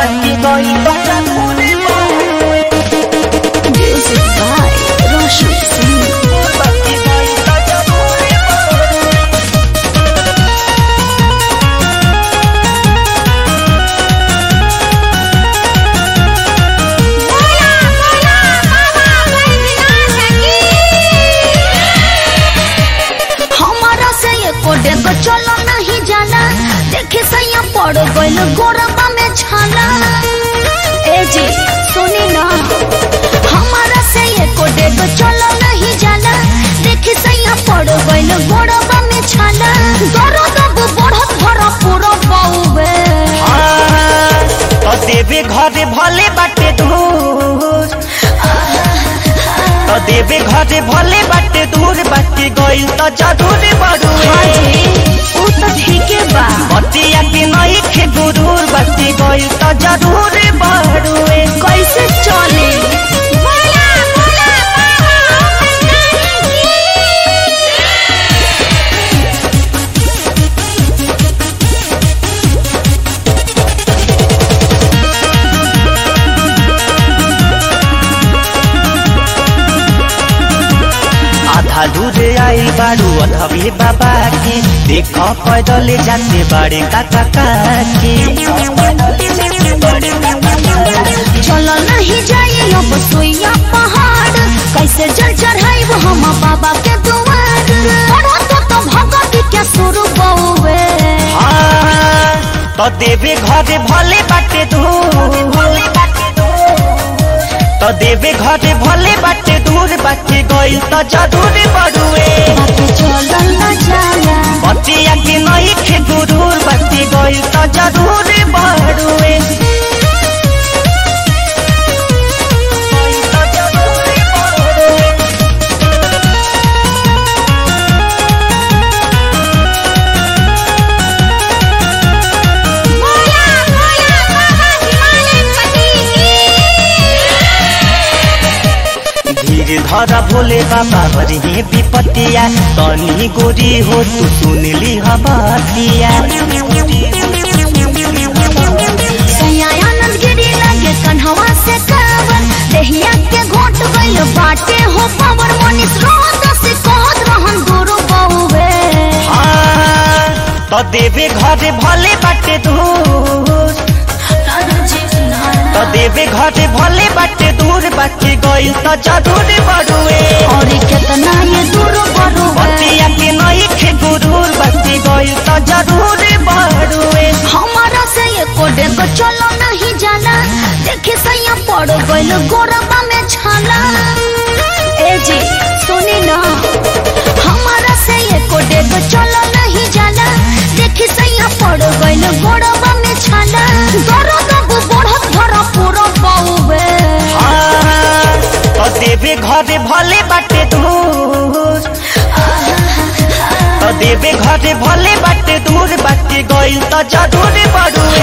बाकी गइल त जरूरी बड़ुए Music by Roshan Singh. बाकी गइल त जरूरी बड़ुए बोला बोला बाबा बैद्यनाथ की हमारा से ये कोडे को चलो नहीं जाना देखे सैया पड़ गइल गोरबा में छाला ए जी सुनी ना हमारा से ये कोडे को चलो नहीं जाना देखे सैया पड़ गइल गोरबा में छाला दर्द अब बढ़त भरा पूरा बाउबे तो देवे घरे भले बाटे दूर तो देवे घरे भले बाटे दूर बाकी गइल त जरूर बड़ुए ऊ तो ठीके बा बतिया के नहीं खे गुरूर बाकी गइल त जरूर बड़ुए कैसे चले बोला बोला बाबा आधा दूर आई बारू अधवे बाबा के देख पैदल जाते बाड़े काका काके चलो नहीं जाइए अब सोइया पहाड़ कैसे जल चढ़ाइब हम बाबा के दुआर पढ़ो तो तो भगत के शुरू बउवे हाँ, तो देवे घरे भले बाटे दूर तो देवे घरे भले बाटे दूर बाटे गइल त जरूर बड़ुए बाकी चलो न जाला बतिया के नहीं खे गुरूर बाटे गइल त जरूर बड़ुए गइल त जरूर बड़ुए। बोला बोला बाबा हिमालयपति की धीर धर भोले बाबा हरि विपतिया तनी गोरी हो तू सुनली हबतिया सयानंद गिरी लगे कन्हवा से कावर देहिया के घोट गइल बाटे हो पावर मनीष रोहत से कहत रहन गुरु बहुवे हाँ, तो देवे घरे भले बाटे दूर तो देवे घरे भले बाटे दूर बाटे गइल त जरूर बड़ुए और कितना ये दूर बरुवे बतिया के नहीं खे गुरूर बाटे गइल त जरूर बड़ुए हमारा से ये कोडे को चलो नहीं जाना देखे सैया पड़ गइल गोरबा में छाला ए जी सुनी ना हमारा से ये कोडे को चलो नहीं जाना देखे सैया पड़ गइल गोरबा में छाला दर्द अब बढ़त भरा पूरा बाउबे हाँ, तो देवे घरे भले बाटे दूर तो देवे घरे भले बाटे दूर बाटे गइल त जरूर बड़ुए